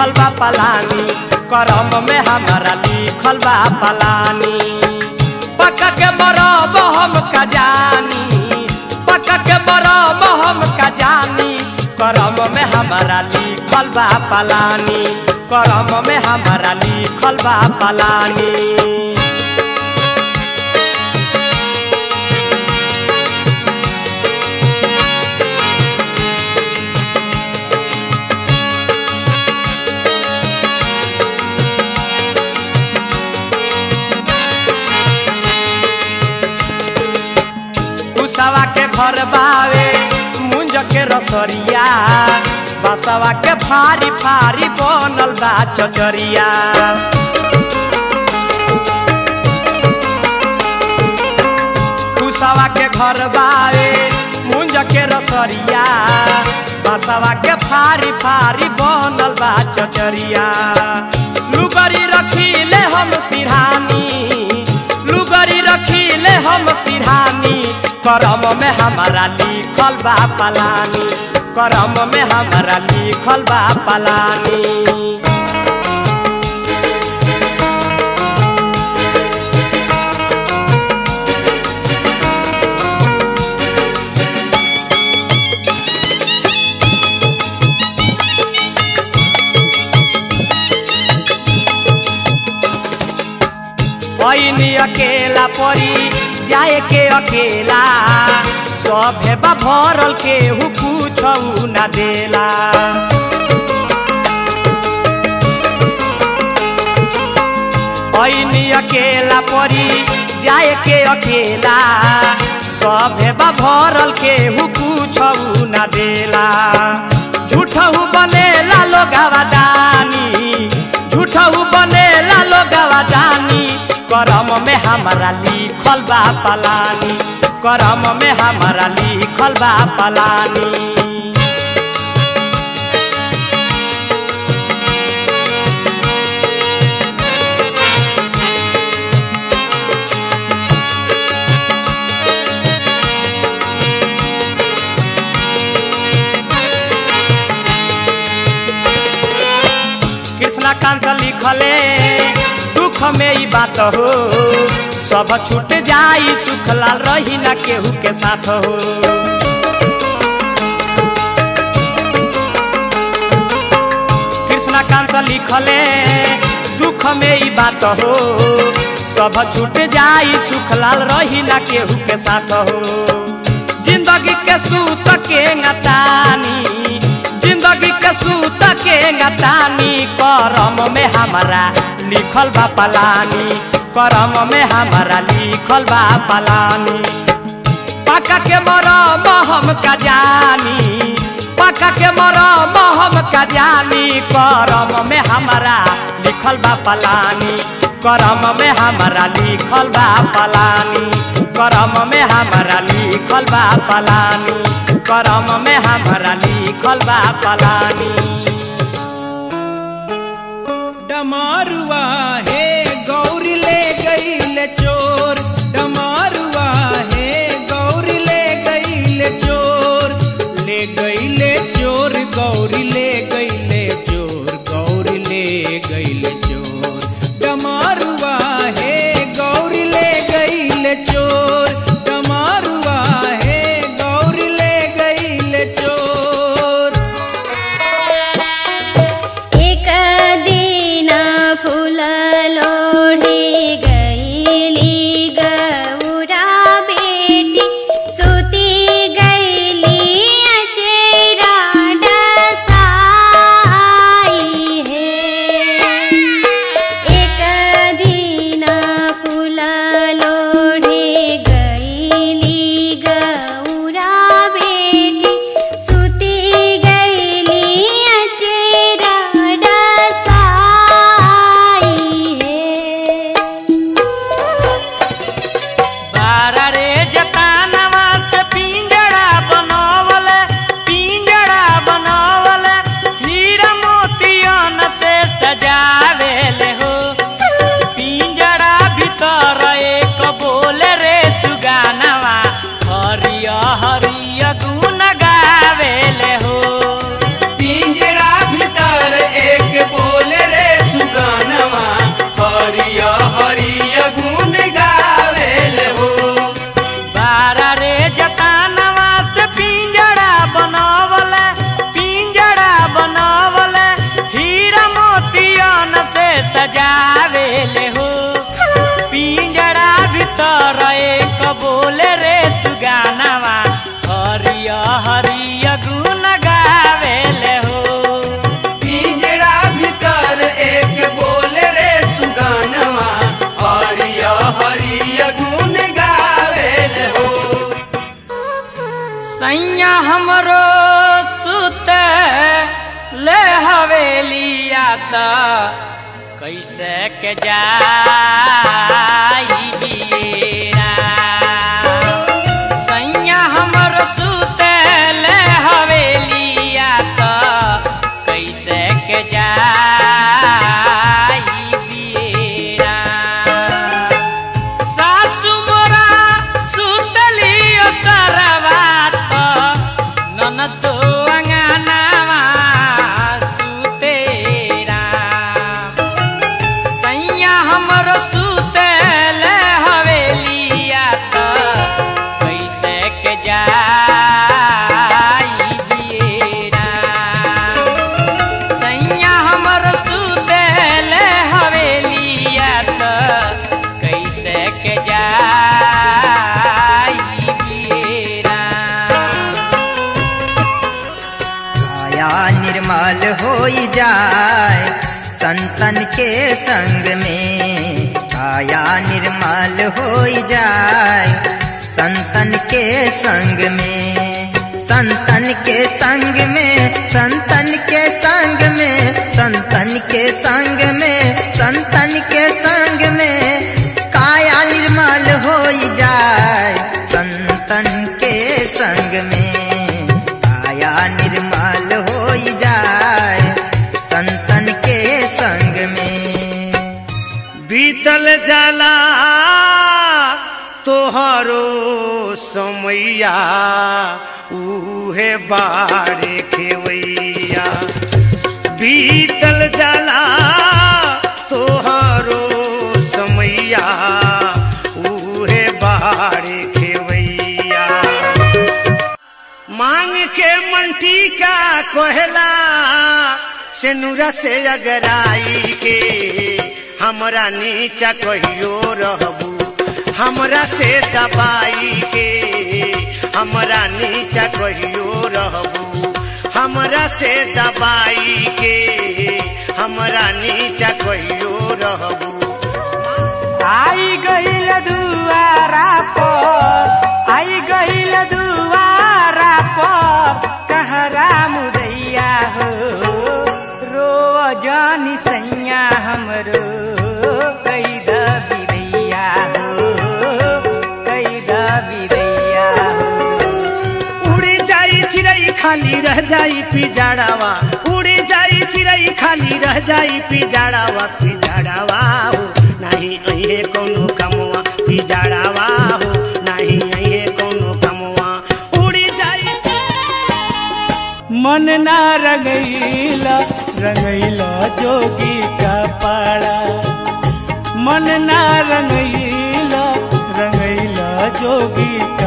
लिखल बा पलानी करम में हमारा लिखल बा पलानी पक्का के मरब हम का जानी पक्का के मरब हम का जानी करम में हमारा लिखल बा पलानी करम में हमारा लिखल बा पलानी कुसवा के घर बावे मुंज के रसरिया बसवा के फारी फारी बनल बा चचरिया कुसवा के घर बावे मुंज के रसरिया बसवा के फारी फारी बनल बा चचरिया लुगरी रखीले हम सिरहानी लुगरी रखीले हम सिरहानी करम में हमारा लिखल बा पलानी करम में हमारा लिखल बा पलानी ऐनी अकेला परी जाए के अकेला सभे बा भरल केहू कुछौ न देला ऐनी अकेला परी जाए के अकेला सभे बा भरल केहू कुछौ न देला झूठहू बनेला लोगवा दानी झूठहू बनेला लोगवा दानी करम में हमारा लिखल बा पलानी करम में हमारा लिखल बा पलानी कृष्णकांत लिखले दुख में ई बात हो सब छूट जाई सुख लाल रही ना केहू के साथ हो कृष्णकांत लिखले दुख में ई बात हो सब छूट जाई सुख लाल रही ना केहू के साथ हो जिंदगी के सूत के ngataनी जिंदगी के सूत के ngतानी करम में हमारा लिखल बा पलानी करम में हमारा लिखल बा पलानी पका के मरम हम का जानी पका के मरम हम का जानी करम में हमारा लिखल बा पलानी करम में हमारा लिखल बा पलानी करम में हमारा लिखल बा पलानी करम में हमारा लिखल बा पलानी डमारुआ हे गौरी ले गईल चोर डमारुआ हे गौरी ले गईल चोर ले गईले चोर गौरी ले गईले चोर गौरी ले गईल चोर डमारुआ हे गौरी ले गईल चोर डमारुआ हे गौरी ले गईल चोर एक दिन फुल लोढी गईली गौरा बेटी सुती गईली अचेरा डसाई है एक दिन फुल लोढी गईली गौरा बेटी सुती गईली अचेरा डसाई है त कैसे के जाई बियरा सैया हमर सुतल हवेलिया त कैसे के जाई बियरा सासु मोरा सुतली सरवा त ननदो अंगनावा सुतेरा सैया हमर सुतल हवेलिया त कैसे के जाई बियरा सैया हमर सुतल हवेलिया त कैसे के जाई बियरा काया निर्मल होई जाए संतन के संग में काया निर्मल होई जाए संतन के संग में संतन के संग में संतन के संग में संतन के संग में संतन के संग में काया निर्मल होई जाए संतन के संग में काया निर्मल होई जाए संतन के संग में बीतल जाला तोहरो समैया उहे बारे खेवैया बीतल जाला तोहरो समैया उहे बारे खेवैया मांग के मंटी का कोहला सेनुरा से अगराई के हमरा नीचा कहियो रहबू हमरा से दबाई के हमरा नीचा कहियो रहबू हमरा से दबाई के हमरा नीचा कहियो रहबू आई गईल दुआरा पर आई गईल दुआरा पर कहरा मुदैया हो रो जानी सैया हमरो कई दिदैया हो कई दिदैया हो उड़ी जाई चिड़ई खाली रह जाई पिजाड़ावा उड़ी जाई चिड़ई खाली रह जाई पिजाड़ावा पिजाड़ावा हो नहीं अहे कोनो कमवा पिजाड़ावा हो नहीं अहे कोनो कमवा उड़ी जाई मन ना रंगैला रंगैला जोगी का पाड़ा मन ना रंगैला रंगैला जोगी